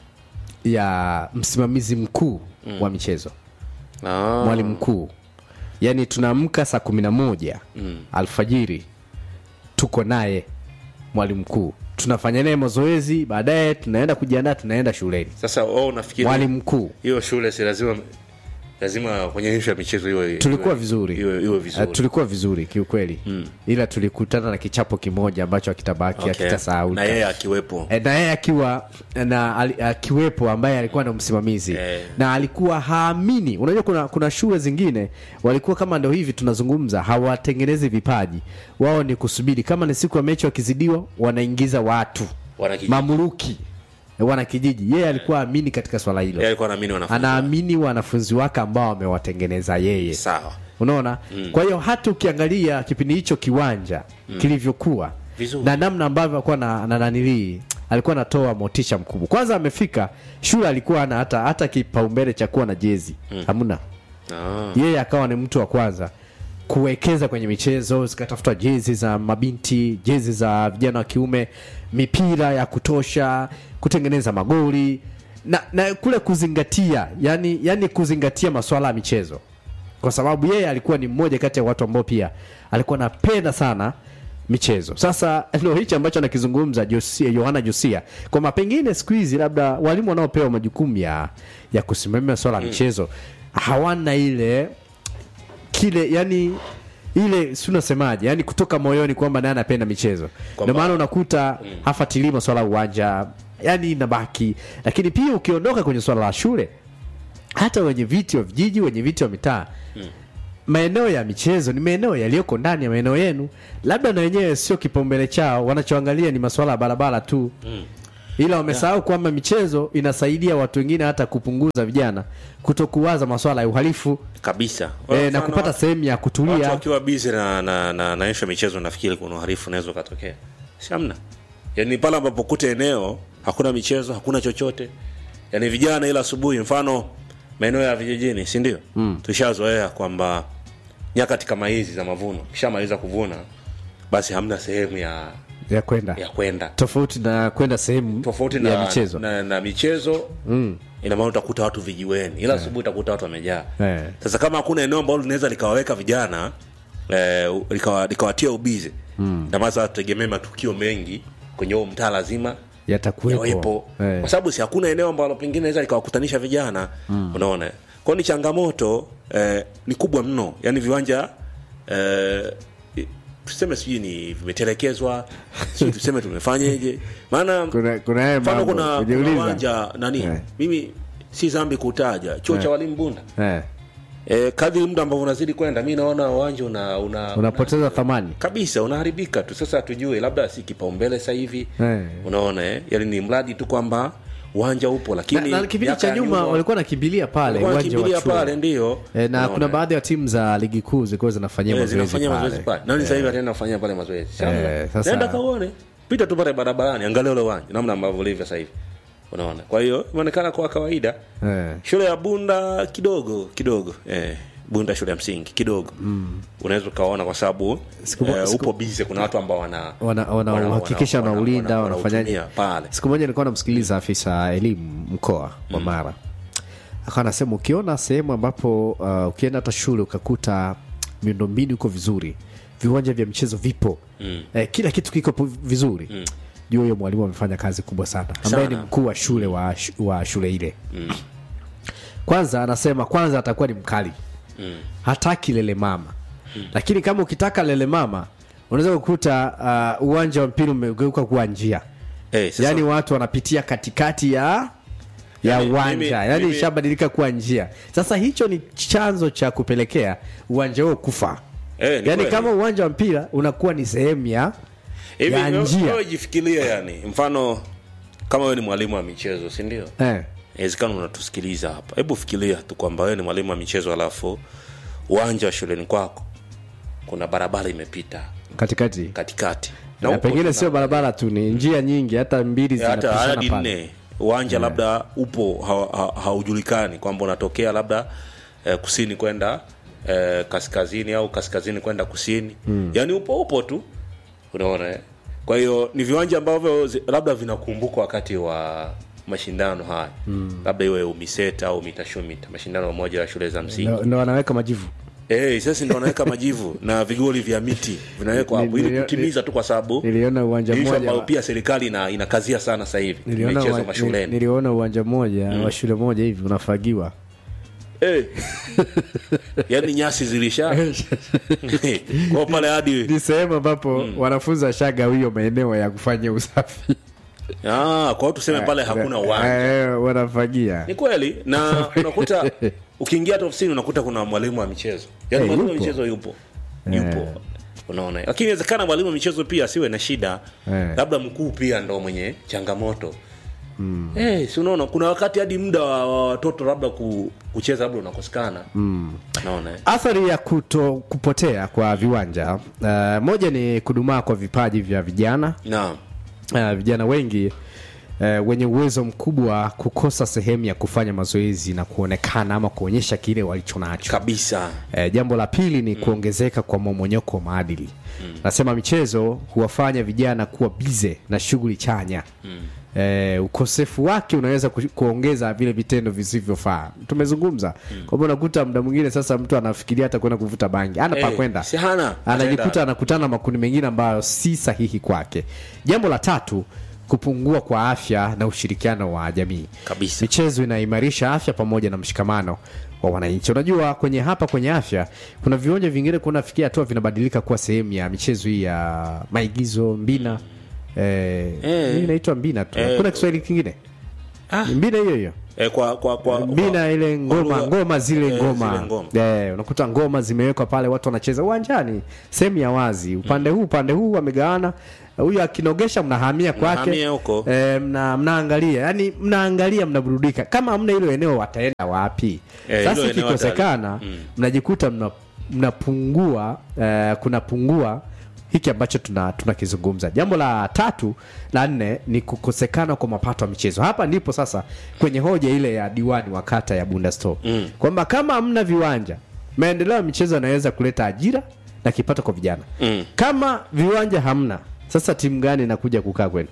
ya msimamizi mkuu Mm. wa michezo Ah. mwalimu mkuu yaani tunaamka saa kumi na moja Mm. alfajiri tuko naye mwalimu mkuu tunafanya naye mazoezi baadaye tunaenda kujiandaa tunaenda shuleni sasa wao unafikiri mwalimu mkuu hiyo shule si lazima lazima kwenye ishu ya michezo iwe tulikuwa iwe- vizuri iwe, iwe vizuri Uh, tulikuwa vizuri kiukweli mm. ila tulikutana na kichapo kimoja ambacho akitabaki Okay. akitasahau na yeye akiwepo na yeye akiwa na ali- akiwepo ambaye alikuwa na msimamizi na alikuwa haamini unajua kuna, kuna shule zingine walikuwa kama ndo hivi tunazungumza hawatengenezi vipaji wao ni kusubiri kama ni siku ya mechi wakizidiwa wanaingiza watu Wanakijiji. mamluki wana kijiji yeye alikuwa amini katika swala hilo yeye alikuwa anaamini wanafunzi anaamini wanafunzi wake ambao amewatengeneza yeye sawa unaona Mm. kwa hiyo hata ukiangalia kipindi hicho kiwanja Mm. kilivyokuwa Vizuri. na namna ambavyo alikuwa na, na nanilii alikuwa anatoa motisha mkubwa kwanza amefika shule alikuwa ana hata hata kipaumbele cha kuwa na jezi Mm. hamna Ah. yeye akawa ni mtu wa kwanza kuwekeza kwenye michezo zikatafutwa jezi za mabinti jezi za vijana wa kiume mipira ya kutosha kutengeneza magoli na, na kule kuzingatia yani, yani kuzingatia maswala ya michezo kwa sababu yeye alikuwa ni mmoja kati ya watu ambao pia alikuwa anapenda sana michezo sasa ndo hichi ambacho anakizungumza Josia, yohana josia kwamba pengine siku hizi labda walimu wanaopewa majukumu ya, ya kusimamia swala la Mm. michezo hawana ile kile yani ile si unasemaje yani kutoka moyoni kwamba naye anapenda michezo Kwamba- ndio maana unakuta Mm. hafatilii maswala ya uwanja yani inabaki lakini pia ukiondoka kwenye swala la shule hata wenye viti wa vijiji wenye viti wa mitaa Mm. maeneo ya michezo ni maeneo yaliyoko ndani ya maeneo yenu labda na wenyewe sio kipaumbele chao wanachoangalia ni maswala ya barabara tu Mm. ila wamesahau kwamba michezo inasaidia watu wengine hata kupunguza vijana kutokuwaza maswala ya uhalifu kabisa e, na Mfano, kupata sehemu ya watu kutulia wakiwa bizi na, na, na, na ishu ya michezo nafikiri kuna uhalifu unaweza ukatokea si hamna yani pale ambapo kuta eneo hakuna michezo hakuna chochote yani vijana ila asubuhi mfano maeneo ya vijijini si ndio Mm. tushazoea kwamba nyakati kama hizi za mavuno kishamaliza kuvuna basi hamna sehemu ya ya kwenda ya kwenda tofauti na kwenda sehemu tofauti ya na michezo na, na michezo mm. ina maana utakuta watu vijiweni ila asubuhi utakuta watu wamejaa eh. sasa kama hakuna eneo ambalo linaweza likawaweka vijana eh, likawa- likawatia ubizi Mm. na maana tutegemee matukio mengi kwenye huo mtaa lazima yatakuwepo yawepo eh. kwa sababu si hakuna eneo ambalo pengine naweza likawakutanisha vijana Mm. unaona kwao ni changamoto eh, ni kubwa mno yani viwanja eh, i- tuseme sijui ni vimetelekezwa sijui tuseme tumefanyeje maana kuna kuna haya mfano mambo kuna, kuna kujiuliza. uwanja nani Eh. mimi si zambi kutaja chuo Eh. cha walimu bunda eh. e, kadri muda ambavyo unazidi kwenda mi naona uwanja una, una, unapoteza thamani kabisa unaharibika tu sasa hatujue labda si kipaumbele sasa hivi Eh. unaona eh? yani ni mradi tu kwamba uwanja upo lakini na, na kipindi miaka cha ya nyuma walikuwa nakimbilia pale walikuwa uwanja wa wanakimbilia chuo pale ndio e, na Unaona, kuna eh? baadhi ya timu za ligi kuu zilikuwa zinafanyia Eh, mazoezi zinafanyia mazoezi pale pale nani sasa hivi ataenda kufanyia pale mazoezi Sasa, Eh, sasa- nenda kaone pita tu pale barabarani angalia ule uwanja namna ambavyo ulivyo sasa hivi unaona kwa hiyo imeonekana kwa kawaida Eh. shule ya bunda kidogo kidogo eh, bunda shule ya msingi kidogo mm. unaweza ukaona kwa sababu Siku- eh, siku- upo bize kuna watu ambao wana wana wana- wanahakikisha wana- wanaulinda wana- wanafanyaje wanautumia pale siku moja nilikuwa namsikiliza afisa elimu mkoa wa mara akawa anasema ukiona sehemu ambapo uh, ukienda hata shule ukakuta miundombinu iko vizuri viwanja vya michezo vipo Mm. eh, kila kitu kiko pu- vizuri Mm. juu huyo mwalimu amefanya kazi kubwa sana ambaye ni Sana. mkuu wa shule wa, sh- wa shule ile Mm. kwanza anasema kwanza atakuwa ni mkali Mm. hataki lele mama lakini kama ukitaka lele mama unaweza kukuta uh, uwanja wa mpira umegeuka kuwa njia Eh, sasa- yaani watu wanapitia katikati ya ya Yaani, uwanja mimi- yaani mimi- ishabadilika kuwa njia sasa hicho ni chanzo cha kupelekea uwanja huo kufa Eh, ni yaani kweli. kama uwanja wa mpira unakuwa ni sehemu ya hivi ya wewe- njia wewe jifikirie yani mfano kama wewe ni mwalimu wa michezo si ndio eh. inawezekana unatusikiliza hapa hebu fikiria tu kwamba wewe ni mwalimu wa michezo alafu uwanja wa shuleni kwako kuna barabara imepita katikati katikati na upo pengine tuna- sio barabara tu ni njia nyingi hata mbili Eh, hata zinapishana hadi pale nne uwanja labda upo ha- ha- haujulikani kwamba unatokea labda eh, kusini kwenda eh, kaskazini au kaskazini kwenda kusini Mm. yaani upo upo tu unaona eh? kwa hiyo ni viwanja ambavyo zi- labda vinakumbukwa wakati wa mashindano haya Mm. labda iwe umiseta au mitashumita mashindano moja ya shule za msingi Ndo- ndo wanaweka majivu Eh, sasa ndio wanaweka majivu na vigoli vya miti vinawekwa hapo ili Nilio- kutimiza tu kwa sababu niliona uwanja issue mmoja ambayo wa- pia serikali ina, inakazia sana sasa hivi niliona, michezo wa, mashuleni niliona uwanja mmoja Mm. wa shule moja hivi unafagiwa Eh. yaani nyasi zilisha kwa pale hadi ni sehemu ambapo wanafunzi washagawio maeneo ya kufanya usafi ah, kwa hiyo tuseme pale hakuna uwanja Eh, wanafagia ni kweli na unakuta ukiingia hata ofisini unakuta kuna mwalimu wa michezo yaani Eh, mwalimu wa yupo. michezo yupo Eh. yupo unaona lakini inawezekana mwalimu wa michezo pia asiwe na shida Eh. labda mkuu pia ndo mwenye changamoto Mm. Eh, si unaona kuna wakati hadi muda wa wa watoto labda ku, kucheza labda unakosekana Mm. naona eh. athari ya kuto kupotea kwa viwanja uh, moja ni kudumaa kwa vipaji vya vijana naam uh, vijana wengi uh, wenye uwezo mkubwa kukosa sehemu ya kufanya mazoezi na kuonekana ama kuonyesha kile walichonacho kabisa uh, jambo la pili ni kuongezeka kwa momonyoko wa maadili nasema michezo huwafanya vijana kuwa bize na shughuli chanya Mm. Eh, ukosefu wake unaweza ku, kuongeza vile vitendo visivyofaa tumezungumza kwamba unakuta muda mwingine sasa mtu anafikiria hata kwenda kuvuta bangi ana pa Eh, kwenda si hana anajikuta Ataenda. anakutana na makundi mengine ambayo si sahihi kwake jambo la tatu kupungua kwa afya na ushirikiano wa jamii kabisa michezo inaimarisha afya pamoja na mshikamano wa wananchi unajua kwenye hapa kwenye afya kuna viwanja vingine kunafikia hatua vinabadilika kuwa sehemu ya michezo hii ya maigizo mbina eh, Eh. hii inaitwa mbina tu Eh, kuna kiswahili kingine Ah. Ni mbina hiyo hiyo eh, kwa kwa kwa mbina ile ngoma lugha- ngoma zile eh, ngoma, zile ngoma. Eh, unakuta ngoma zimewekwa pale watu wanacheza uwanjani sehemu ya wazi upande huu upande huu wamegawana huyu akinogesha mnahamia kwake Mnahamia huko. eh, mna, mnaangalia yani mnaangalia mnaburudika kama hamna hilo eneo wataenda wapi Eh, sasa hilo eneo ikikosekana hata- mm. mnajikuta mna, mnapungua eh, kunapungua hiki ambacho tuna tunakizungumza jambo la tatu la nne ni kukosekana kwa mapato ya michezo hapa ndipo sasa kwenye hoja ile ya diwani wa kata ya bunda store Mm. kwamba kama hamna viwanja maendeleo ya michezo yanaweza kuleta ajira na kipato kwa vijana Mm. kama viwanja hamna sasa timu gani inakuja kukaa kwenu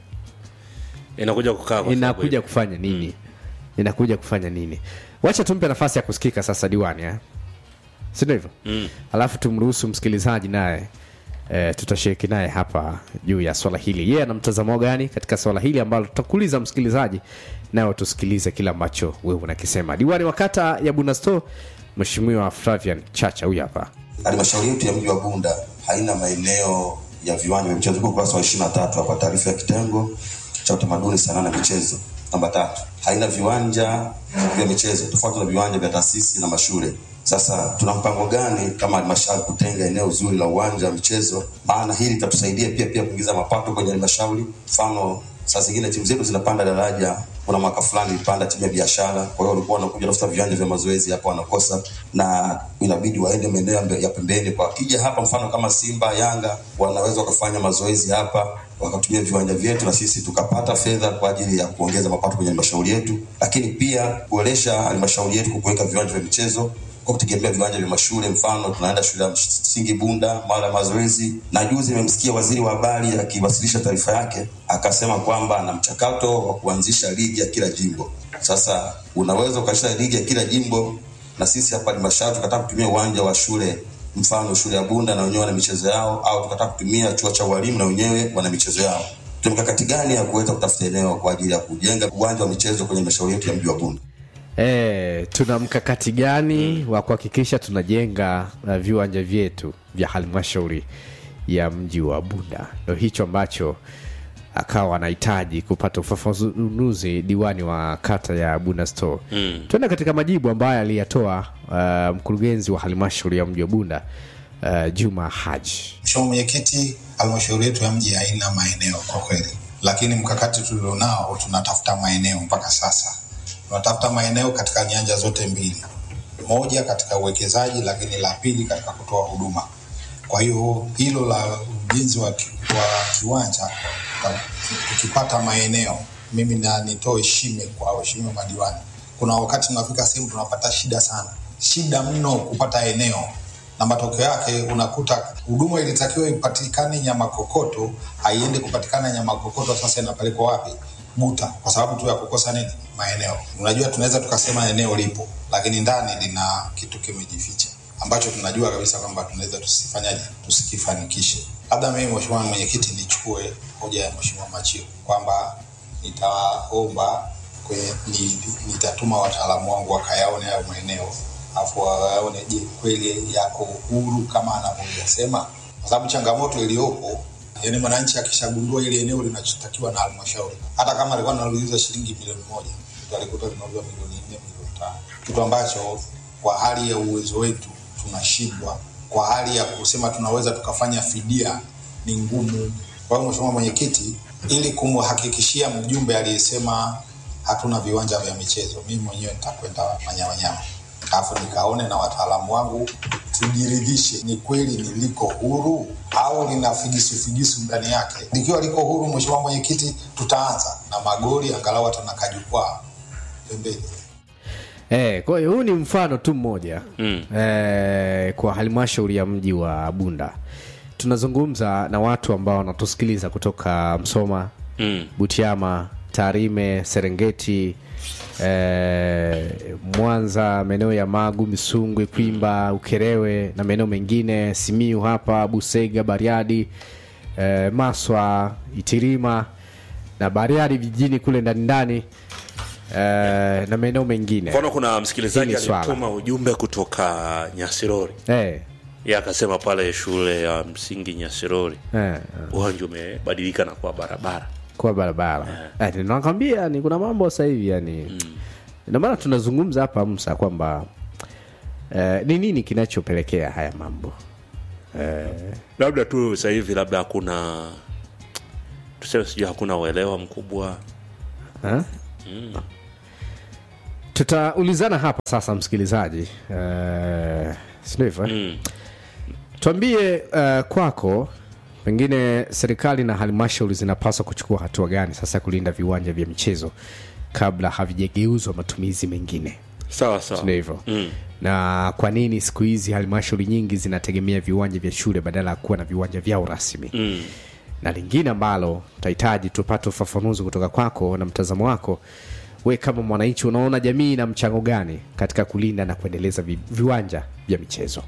inakuja kukaa kwa sababu inakuja kufanya nini inakuja kufanya nini wacha tumpe nafasi ya kusikika sasa diwani eh? sindio hivyo Mm. alafu tumruhusu msikilizaji naye e, tutashiriki naye hapa juu ya swala hili yeye ana mtazamo gani katika swala hili ambalo tutakuuliza msikilizaji nayo tusikilize kile ambacho wewe unakisema diwani wa kata ya bunasto mheshimiwa flavian chacha huyu hapa halmashauri yetu ya mji wa bunda haina maeneo ya viwanja vya michezo Iko ukurasa wa ishiri na tatu hapa taarifa ya kitengo cha utamaduni sanaa na michezo namba tatu haina viwanja vya michezo tofauti na viwanja vya taasisi na mashule Sasa tuna mpango gani kama halmashauri kutenga eneo zuri la uwanja wa michezo? Maana hili litatusaidia pia pia kuingiza mapato kwenye halmashauri. Mfano, saa zingine timu zetu zinapanda daraja. Kuna mwaka fulani ilipanda timu ya biashara, kwa hiyo walikuwa wanakuja tafuta viwanja vya mazoezi hapa wanakosa, na inabidi waende maeneo ya ya pembeni. Kwa wakija hapa, mfano kama Simba, Yanga, wanaweza wakafanya mazoezi hapa wakatumia viwanja vyetu na sisi tukapata fedha kwa ajili ya kuongeza mapato kwenye halmashauri yetu, lakini pia kuboresha halmashauri yetu kwa kuweka viwanja vya michezo kwa kutegemea viwanja vya mashule. Mfano, tunaenda shule ya msingi Bunda mara ya mazoezi, na juzi nimemsikia waziri wa habari akiwasilisha taarifa yake akasema kwamba ana mchakato wa kuanzisha ligi ya kila jimbo. Sasa unaweza ukasha ligi ya kila jimbo, na sisi hapa halmashauri tukataka kutumia uwanja wa shule mfano shule ya Bunda na wenyewe wana michezo yao, au tukataka kutumia chuo cha walimu na wenyewe wana michezo yao. Tuna mikakati gani ya kuweza kutafuta eneo kwa ajili ya kujenga uwanja wa michezo kwenye halmashauri yetu ya mji wa Bunda? E, tuna mkakati gani wa kuhakikisha tunajenga uh, viwanja vyetu vya halmashauri ya mji wa Bunda? Ndo hicho ambacho akawa anahitaji kupata ufafanuzi diwani wa kata ya Bunda Store. Mm. Tuende katika majibu ambayo aliyatoa uh, mkurugenzi wa halmashauri ya mji wa Bunda uh, Juma Haji. Mheshimiwa Mwenyekiti, halmashauri yetu ya mji haina maeneo kwa kweli, lakini mkakati tulionao tunatafuta maeneo mpaka sasa. Tunatafuta maeneo katika nyanja zote mbili, moja katika uwekezaji, lakini la pili katika kutoa huduma. Kwa hiyo hilo la ujenzi wa, ki, wa kiwanja ta- tukipata maeneo, mimi na nitoe shime kwa waheshimiwa madiwani. Kuna wakati tunafika sehemu tunapata shida sana, shida mno kupata eneo na matokeo yake unakuta huduma ilitakiwa ipatikane Nyamakokoto, haiende kupatikana Nyamakokoto, sasa inapelekwa wapi? Buta, kwa sababu tu ya kukosa nini? Maeneo. Unajua, tunaweza tukasema eneo lipo, lakini ndani lina kitu kimejificha ambacho tunajua kabisa kwamba tunaweza tusifanyaje, tusikifanikishe. Labda mimi Mheshimiwa Mwenyekiti nichukue hoja ya Mheshimiwa Machio kwamba nitaomba kwenye, ni, nitatuma wataalamu wangu wakayaone hayo maeneo afu waone je kweli yako huru kama anavyosema, kwa sababu changamoto iliyopo yani mwananchi akishagundua ile eneo linachotakiwa na halmashauri, hata kama alikuwa anauliza shilingi milioni moja mtu alikuta linauzwa milioni nne milioni tano kitu ambacho kwa hali ya uwezo wetu tunashindwa, kwa hali ya kusema tunaweza tukafanya fidia ni ngumu. Kwa hiyo Mheshimiwa Mwenyekiti, ili kumhakikishia mjumbe aliyesema hatuna viwanja vya michezo, mimi mwenyewe nitakwenda Manyamanyama alafu nikaone na wataalamu wangu tujiridhishe ni kweli niliko huru au lina figisu figisu ndani yake. Likiwa liko huru, Mheshimiwa Mwenyekiti, tutaanza na magoli angalau hata na kajukwaa pembeni. Eh, kwa hiyo huu ni mfano tu mmoja mm. eh, kwa halmashauri ya mji wa Bunda. Tunazungumza na watu ambao wanatusikiliza kutoka Msoma, Mm. Butiama, Tarime, Serengeti, eh, Mwanza, maeneo ya Magu, Misungwi, Kwimba, Ukerewe na maeneo mengine, Simiu hapa, Busega, Bariadi, eh, Maswa, Itirima na Bariadi vijijini kule ndani ndani eh, na maeneo mengine. mfano kuna msikilizaji Hili swala. alituma ujumbe kutoka nyasirori Eh, ye akasema pale shule ya msingi nyasirori eh, uwanja umebadilika na kuwa barabara kwa barabara eh, nakwambia ni kuna mambo sasa hivi yani ndio maana tunazungumza hapa Musa kwamba eh, ni nini kinachopelekea haya mambo eh, labda tu sasa hivi labda hakuna tuseme sijui hakuna uelewa mkubwa ha? mm. tutaulizana hapa sasa msikilizaji eh, sindio hivyo eh? tuambie uh, kwako pengine serikali na halmashauri zinapaswa kuchukua hatua gani sasa kulinda viwanja vya michezo kabla havijageuzwa matumizi mengine sawa sawa Sindio hivyo mm. na kwa nini siku hizi halmashauri nyingi zinategemea viwanja vya shule badala ya kuwa na viwanja vyao rasmi Mm. na lingine ambalo tutahitaji tupate ufafanuzi kutoka kwako na mtazamo wako we kama mwananchi unaona jamii ina mchango gani katika kulinda na kuendeleza vi, viwanja vya michezo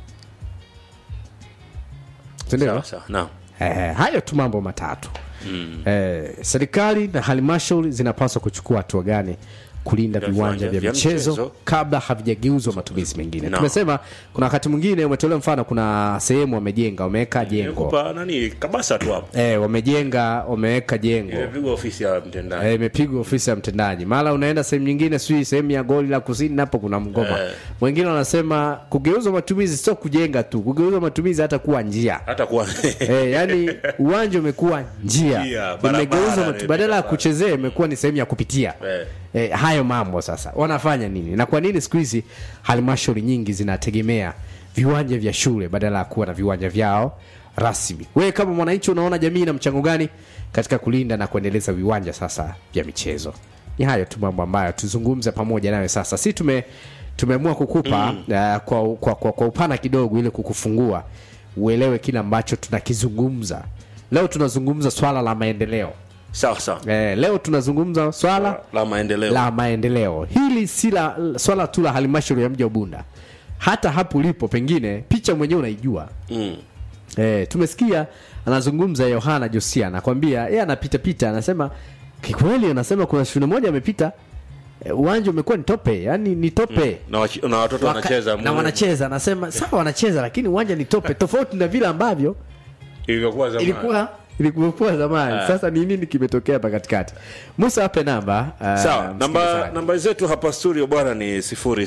sindio Sawa, sawa, naam. eh, hayo tu mambo matatu Mm. eh, serikali na halmashauri zinapaswa kuchukua hatua gani kulinda Vya viwanja viwanja vya vya michezo michezo. kabla havijageuzwa matumizi mengine No. tumesema kuna wakati mwingine umetolea mfano kuna sehemu wamejenga wameweka jengo kupa nani kabasa tu hapo eh, wamejenga wameweka jengo imepigwa ofisi ya mtendaji Eh, imepigwa ofisi ya mtendaji mara unaenda sehemu nyingine sijui sehemu ya goli la kusini napo kuna mgoma Eh. wengine wanasema kugeuzwa matumizi sio kujenga tu kugeuzwa matumizi hata kuwa njia hata kuwa eh, yani uwanja umekuwa njia Njia, barabara imegeuzwa matu- imepita badala ya kuchezea imekuwa ni sehemu ya kupitia Eh. eh, hayo mambo sasa wanafanya nini na kwa nini siku hizi halmashauri nyingi zinategemea viwanja vya shule badala ya kuwa na viwanja vyao rasmi wewe kama mwananchi unaona jamii ina mchango gani katika kulinda na kuendeleza viwanja sasa vya michezo ni hayo tu mambo ambayo tuzungumze pamoja nawe sasa si tume tumeamua kukupa mm. uh, kwa, kwa, kwa, kwa upana kidogo ili kukufungua uelewe kile ambacho tunakizungumza leo tunazungumza swala la maendeleo sawa sawa eh, leo tunazungumza swala la maendeleo la maendeleo hili si la swala tu la halmashauri ya mji wa bunda hata hapo ulipo pengine picha mwenyewe unaijua mm. eh, tumesikia anazungumza yohana josia anakwambia yeye anapitapita anasema kikweli anasema kuna shule moja amepita eh, uwanja umekuwa ni tope yani ni tope na, wachi- na watoto Waka- wanacheza na wanacheza anasema sawa wanacheza lakini uwanja ni tope tofauti na vile ambavyo ilivyokuwa zamani ilikuwa ilikuwa zamani Ah. sasa ni nini kimetokea hapa katikati musa ape namba uh, sawa namba msikilizaji. namba zetu hapa studio bwana ni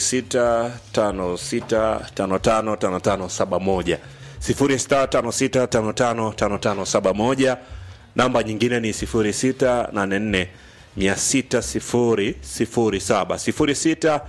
0656555571 0656555571 namba nyingine ni 0684 60007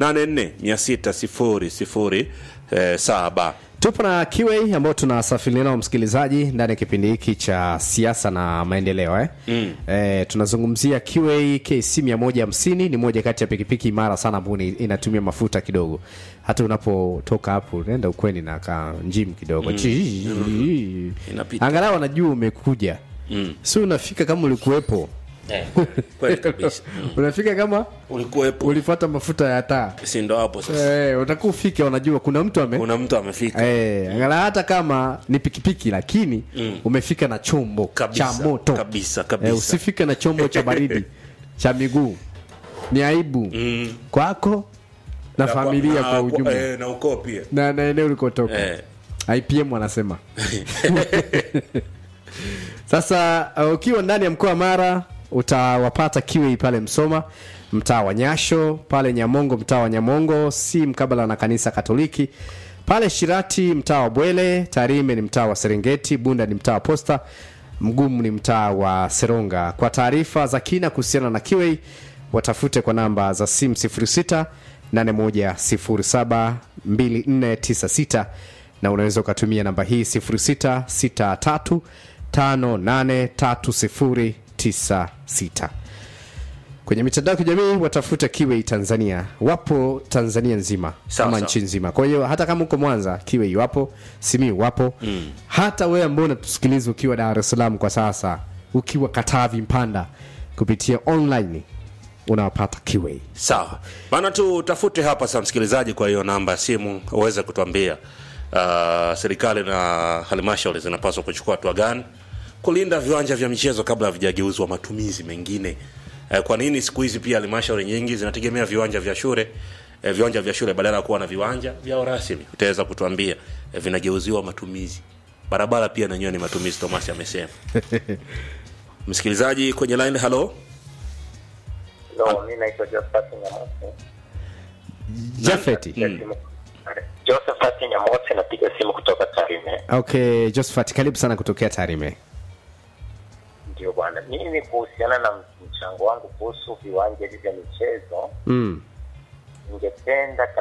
0684 60007 tupo na kiwei ambao tunasafiri nao msikilizaji ndani ya kipindi hiki cha siasa na maendeleo eh? Mm. Eh, tunazungumzia kiwei kc 150 ni moja kati ya pikipiki imara sana ambayo ni- inatumia mafuta kidogo hata unapotoka hapo unaenda ukweni na ka njim kidogo Mm. Chii. Inapita. angalau anajua umekuja Mm. si unafika kama ulikuwepo Eh, kweli kabisa Mm. unafika kama ulikuwepo ulifuata mafuta ya taa si ndo hapo sasa Eh, utakuwa ufike unajua kuna mtu ame kuna mtu amefika Eh, angalau hata kama ni pikipiki lakini Mm. umefika na chombo Kabisa, cha moto kabisa, kabisa. Eh, usifike na chombo cha baridi cha miguu ni aibu Mm. kwako na, Na familia na- kwa ujumla eh, na ukoo pia na, na eneo ulikotoka Eh. IPM wanasema sasa uh, ukiwa ndani ya mkoa wa Mara utawapata kiwi pale Msoma mtaa wa Nyasho pale Nyamongo mtaa wa Nyamongo si mkabala na kanisa Katoliki pale Shirati mtaa wa Bwele Tarime ni mtaa wa Serengeti Bunda ni mtaa wa Posta Mgumu ni mtaa wa Seronga kwa taarifa za kina kuhusiana na kiwi watafute kwa namba za simu 06 8107 2496 na unaweza ukatumia namba hii 0663 583096 kwenye mitandao ya kijamii watafuta kiwei tanzania wapo tanzania nzima Sawa, ama sawa. nchi nzima kwa hiyo hata kama uko mwanza kiwei wapo simiu wapo Mm. hata wewe ambao unatusikiliza ukiwa dar es salaam kwa sasa ukiwa katavi mpanda kupitia online unawapata kiwei sawa maana tu tafute hapa sa msikilizaji kwa hiyo namba ya simu uweze kutuambia uh, serikali na halmashauri zinapaswa kuchukua hatua gani kulinda viwanja vya michezo kabla havijageuzwa matumizi mengine uh, kwa nini siku hizi pia halmashauri nyingi zinategemea viwanja vya shule eh, viwanja vya shule badala ya kuwa na viwanja vyao rasmi utaweza kutuambia eh, vinageuziwa matumizi barabara pia nanyewe ni matumizi thomas amesema msikilizaji kwenye line halo No, mi naitwa Josephat Nyamosi. jafeti Josephat Nyamosi, napiga simu kutoka Tarime. okay josephat karibu sana kutokea tarime Ndio bwana, mimi kuhusiana na mchango wangu kuhusu viwanja hivi vya michezo, mm. ningependa